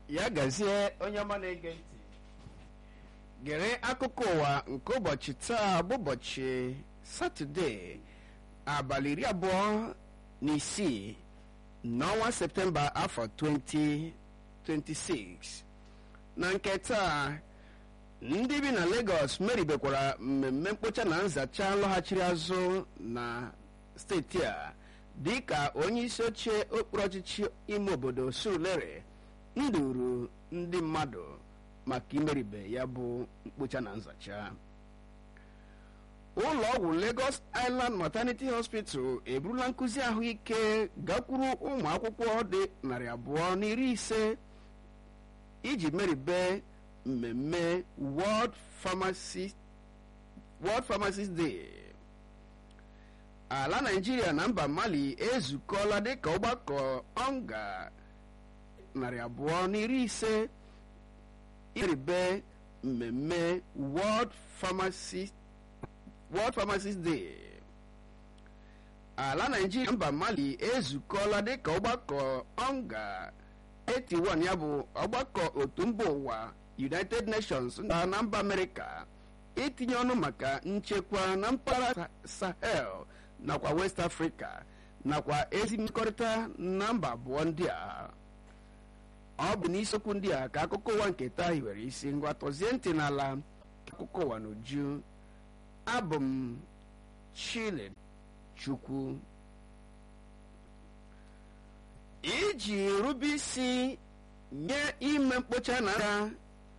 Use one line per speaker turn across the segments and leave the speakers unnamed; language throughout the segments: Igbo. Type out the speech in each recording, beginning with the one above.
ya gazie onye ọma na-ege ntị gere akụkọ ụwa nke ụbọchị taa bụ ụbọchị satọde abalị iri abụọ na isii n'ọnwa septemba afọ 2026 na nke taa ndị bi na Lagos meribekwara mmemme mkpocha na nzacha lọghachiri azụ na steeti a dịka onye isi oche okpuru ọchịchị ime obodo Surulere nduru ndị mmadụ maka imeribe ya bụ mkpocha na nzacha ụlọ ọgwụ Lagos Island Maternity Hospital eburula nkụzi ahụike gakwuru ụmụ akwụkwọ dị narị abụọ na iri ise iji meribe mmemme World Pharmacist World Pharmacist Day ala Naịjirịa na mba Mali ezukọla dịka ọgbakọ ọnga narị abụọ na iri ise imeribe mmemme World Pharmacist World Pharmacist Day ala Naịjirịa na mba Mali ezukọla dịka ọgbakọ ọnga 81 ya bụ ọgbakọ otu mba ụwa United Nations na na mba Amerịka itinye ọnụ maka nchekwa na mpaghara Sahel nakwa West Africa nakwa ezi mmekọrịta na mba abụọ ndị a ọ bụ n'isiokwu ndị a ka akụkọ ụwa nke taa hiwere isi ngwa tọzie ntị n'ala akụkọ ụwa n'uju abụ m Chile Chukwu iji rube isi nye ime mkpocha na ara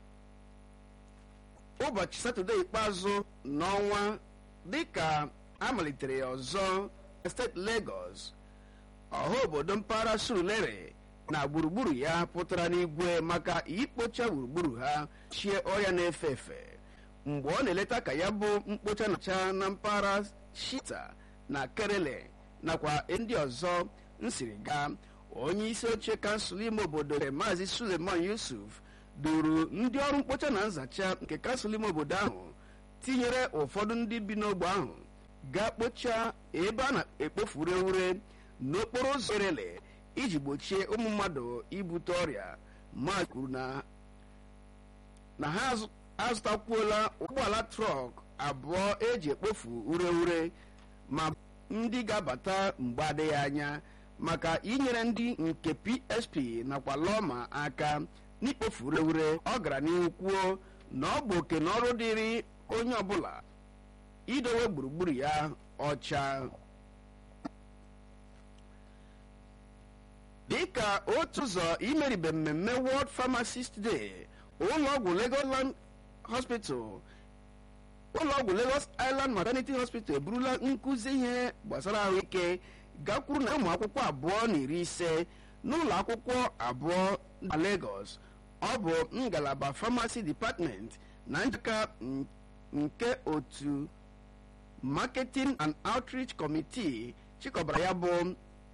ụbọchị satọde ikpeazụ n'ọnwa dịka amalitere ya ọzọ na steeti Lagos ọha obodo mpaghara Surulere na gburugburu ya pụtara n'igwe maka ikpocha gburugburu ha chie ọrịa na-efe efe mgbe ọ na-eleta ka ya bụ mkpocha na-acha na mpaghara Shita na Kerele nakwa ndị ọzọ nsiri gaa onye isi oche kansụl ime obodo maazị Suleiman Yusuf duru ndị ọrụ mkpocha na nzacha nke kansụl ime obodo ahụ tinyere ụfọdụ ndị bi n'ogbe ahụ gaa kpochaa ebe a na-ekpofu ureure n'okporo ụzọ erele iji gbochie ụmụ mmadụ ibute ọrịa ma kwuru na ha azụtakwuola ụgbọala trọk abụọ eji ekpofu ureure ma ndị ga-abata mgbe adịghị anya maka inyere ndị nke PSP nakwa Lọma aka n'ikpofu ureure ọ gara n'ihu kwuo na ọ bụ oke na ọrụ dịrị onye ọbụla idowe gburugburu ya ọcha dịka otu ụzọ imeribe mmemme World Pharmacist Day ụlọọgwụ Legoland Hospital ụlọọgwụ Lagos Island Maternity Hospital eburula nkụzi ihe gbasara ahụike gakwuru na ụmụ akwụkwọ abụọ na iri ise n'ụlọ akwụkwọ abụọ na Lagos ọ bụ ngalaba Pharmacy Department na njikọ nke otu Marketing and Outreach Committee chịkọbara ya bụ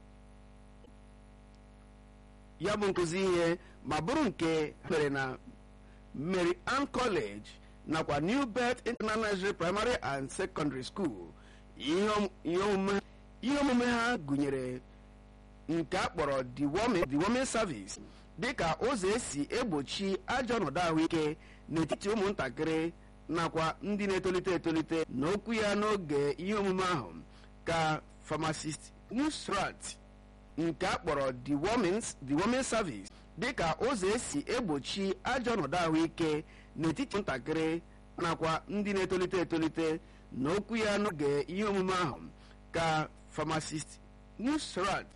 ya bụ nkụzi ihe ma bụrụ nke mere na Mary Ann College nakwa New Birth International Primary and Secondary School ihe omume ha gụnyere nke a kpọrọ deworming service dịka ụzọ esi egbochi ajọ ọnọdụ ahụike n'etiti ụmụntakịrị nakwa ndị na-etolite etolite n'okwu ya n'oge ihe omume ahụ ka pharmacist Nusrat nke a kpọrọ deworming service dịka ụzọ esi egbochi ajọ ọnọdụ ahụike n'etiti ntakịrị nakwa ndị na-etolite etolite n'okwu ya n'oge ihe omume ahụ ka pharmacist Nusrat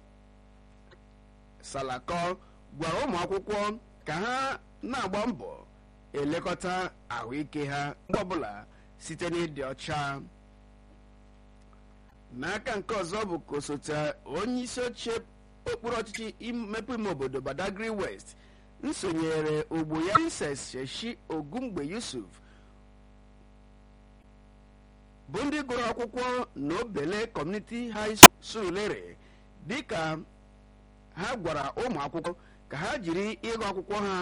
Salako gwara ụmụ akwụkwọ ka ha na-agba mbọ elekọta ahụike ha mgbe ọbụla site n'ịdị ọcha n'aka nke ọzọ bụ ka osote onye isi oche okpuru ọchịchị imepe ime obodo Badagry West nsonyere ogbo ya Princess Sheshi Ogungbe Yusuf bụ ndị gụrụ akwụkwọ na Obele Community High Surulere dịka ha gwara ụmụ akwụkwọ ka ha jiri ịgụ akwụkwọ ha